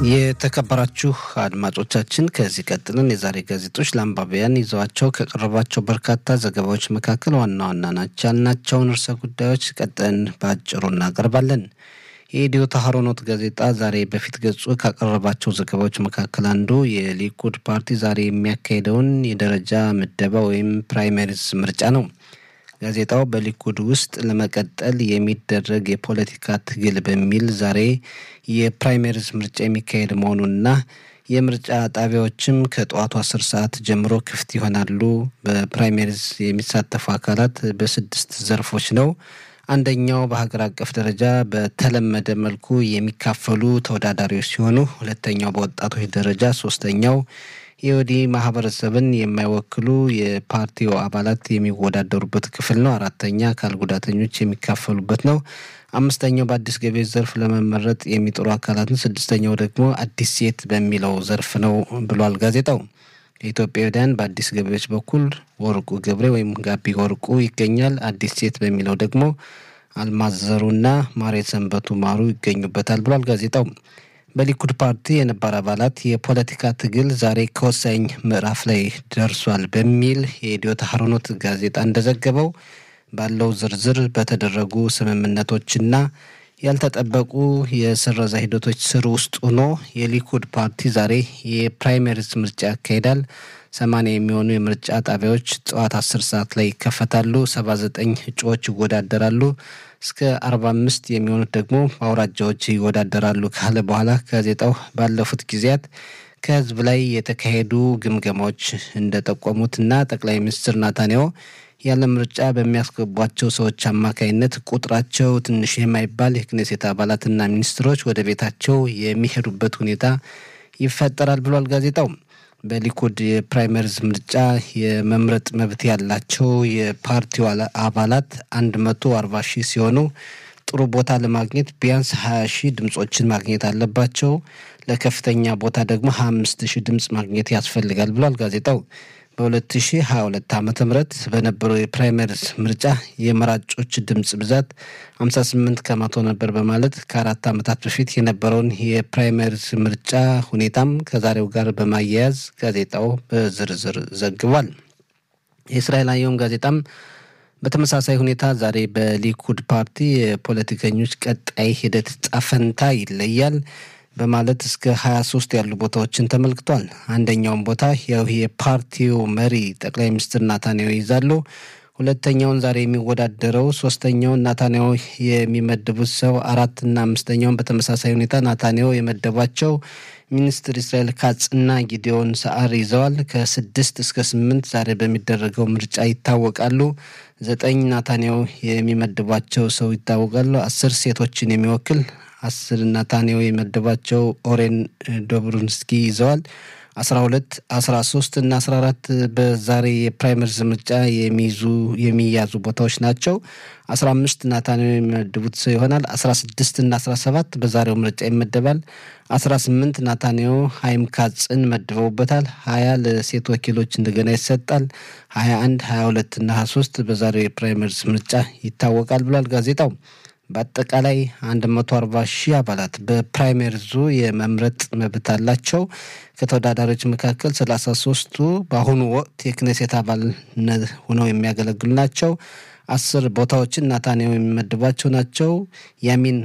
የተከበራችሁ አድማጮቻችን ከዚህ ቀጥለን የዛሬ ጋዜጦች ለአንባቢያን ይዘዋቸው ከቀረቧቸው በርካታ ዘገባዎች መካከል ዋና ዋና ናቸው ያልናቸውን ርዕሰ ጉዳዮች ቀጥለን በአጭሩ እናቀርባለን። የኢትዮ ታህሮኖት ጋዜጣ ዛሬ በፊት ገጹ ካቀረባቸው ዘገባዎች መካከል አንዱ የሊኩድ ፓርቲ ዛሬ የሚያካሄደውን የደረጃ ምደባ ወይም ፕራይመሪስ ምርጫ ነው። ጋዜጣው በሊኩድ ውስጥ ለመቀጠል የሚደረግ የፖለቲካ ትግል በሚል ዛሬ የፕራይመሪዝ ምርጫ የሚካሄድ መሆኑንና የምርጫ ጣቢያዎችም ከጠዋቱ አስር ሰዓት ጀምሮ ክፍት ይሆናሉ። በፕራይመሪዝ የሚሳተፉ አካላት በስድስት ዘርፎች ነው። አንደኛው በሀገር አቀፍ ደረጃ በተለመደ መልኩ የሚካፈሉ ተወዳዳሪዎች ሲሆኑ፣ ሁለተኛው በወጣቶች ደረጃ፣ ሶስተኛው የወዲ ማህበረሰብን የማይወክሉ የፓርቲው አባላት የሚወዳደሩበት ክፍል ነው። አራተኛ አካል ጉዳተኞች የሚካፈሉበት ነው። አምስተኛው በአዲስ ገቢዎች ዘርፍ ለመመረጥ የሚጥሩ አካላትን፣ ስድስተኛው ደግሞ አዲስ ሴት በሚለው ዘርፍ ነው ብሏል ጋዜጣው። የኢትዮጵያውያን በአዲስ ገቢዎች በኩል ወርቁ ገብሬ ወይም ጋቢ ወርቁ ይገኛል። አዲስ ሴት በሚለው ደግሞ አልማዘሩና ማሬ ሰንበቱ ማሩ ይገኙበታል ብሏል ጋዜጣው። በሊኩድ ፓርቲ የነባር አባላት የፖለቲካ ትግል ዛሬ ከወሳኝ ምዕራፍ ላይ ደርሷል በሚል የኢትዮ ታህሮኖት ጋዜጣ እንደዘገበው ባለው ዝርዝር በተደረጉ ስምምነቶችና ያልተጠበቁ የስረዛ ሂደቶች ስር ውስጥ ሆኖ የሊኩድ ፓርቲ ዛሬ የፕራይመሪስ ምርጫ ያካሂዳል። ሰማንያ የሚሆኑ የምርጫ ጣቢያዎች ጠዋት አስር ሰዓት ላይ ይከፈታሉ። ሰባ ዘጠኝ እጩዎች ይወዳደራሉ። እስከ አርባ አምስት የሚሆኑት ደግሞ በአውራጃዎች ይወዳደራሉ ካለ በኋላ ጋዜጣው ባለፉት ጊዜያት ከህዝብ ላይ የተካሄዱ ግምገማዎች እንደጠቆሙትና ጠቅላይ ሚኒስትር ናታንያሁ ያለ ምርጫ በሚያስገቧቸው ሰዎች አማካይነት ቁጥራቸው ትንሽ የማይባል የክኔሴት አባላትና ሚኒስትሮች ወደ ቤታቸው የሚሄዱበት ሁኔታ ይፈጠራል ብሏል ጋዜጣው። በሊኩድ የፕራይመሪዝ ምርጫ የመምረጥ መብት ያላቸው የፓርቲው አባላት አንድ መቶ አርባ ሺህ ሲሆኑ ጥሩ ቦታ ለማግኘት ቢያንስ ሀያ ሺህ ድምጾችን ማግኘት አለባቸው። ለከፍተኛ ቦታ ደግሞ ሀያ አምስት ሺህ ድምጽ ማግኘት ያስፈልጋል ብሏል ጋዜጣው። በ2022 ዓ ም በነበረው የፕራይመሪስ ምርጫ የመራጮች ድምፅ ብዛት 58 ከመቶ ነበር በማለት ከአራት ዓመታት በፊት የነበረውን የፕራይመሪስ ምርጫ ሁኔታም ከዛሬው ጋር በማያያዝ ጋዜጣው በዝርዝር ዘግቧል። የእስራኤል አየም ጋዜጣም በተመሳሳይ ሁኔታ ዛሬ በሊኩድ ፓርቲ የፖለቲከኞች ቀጣይ ሂደት ጣፈንታ ይለያል በማለት እስከ 23 ያሉ ቦታዎችን ተመልክቷል። አንደኛውን ቦታ ያው የፓርቲው መሪ ጠቅላይ ሚኒስትር ናታንያሁ ይይዛሉ። ሁለተኛውን ዛሬ የሚወዳደረው ሶስተኛውን ናታንያሁ የሚመድቡት ሰው አራትና አምስተኛውን በተመሳሳይ ሁኔታ ናታንያሁ የመደቧቸው ሚኒስትር እስራኤል ካጽና ጊዲዮን ሰዓር ይዘዋል። ከስድስት እስከ ስምንት ዛሬ በሚደረገው ምርጫ ይታወቃሉ። ዘጠኝ ናታንያሁ የሚመድቧቸው ሰው ይታወቃሉ። አስር ሴቶችን የሚወክል አስር ናታንያሁ የመደባቸው ኦሬን ዶብሩንስኪ ይዘዋል። አስራ ሁለት አስራ ሶስት እና አስራ አራት በዛሬ የፕራይመሪዝ ምርጫ የሚይዙ የሚያዙ ቦታዎች ናቸው። አስራ አምስት ናታንያሁ የሚመድቡት ሰው ይሆናል። አስራ ስድስት እና አስራ ሰባት በዛሬው ምርጫ ይመደባል። አስራ ስምንት ናታንያሁ ሀይም ካጽን መድበውበታል። ሀያ ለሴት ወኪሎች እንደገና ይሰጣል። ሀያ አንድ ሀያ ሁለት እና ሀያ ሶስት በዛሬው የፕራይመሪዝ ምርጫ ይታወቃል ብሏል ጋዜጣው። በአጠቃላይ 140 ሺህ አባላት በፕራይመሪዙ የመምረጥ መብት አላቸው። ከተወዳዳሪዎች መካከል 33ቱ በአሁኑ ወቅት የክኔሴት አባልነት ሆነው የሚያገለግሉ ናቸው። አስር ቦታዎችን ናታንያሁ የሚመድባቸው ናቸው። ያሚን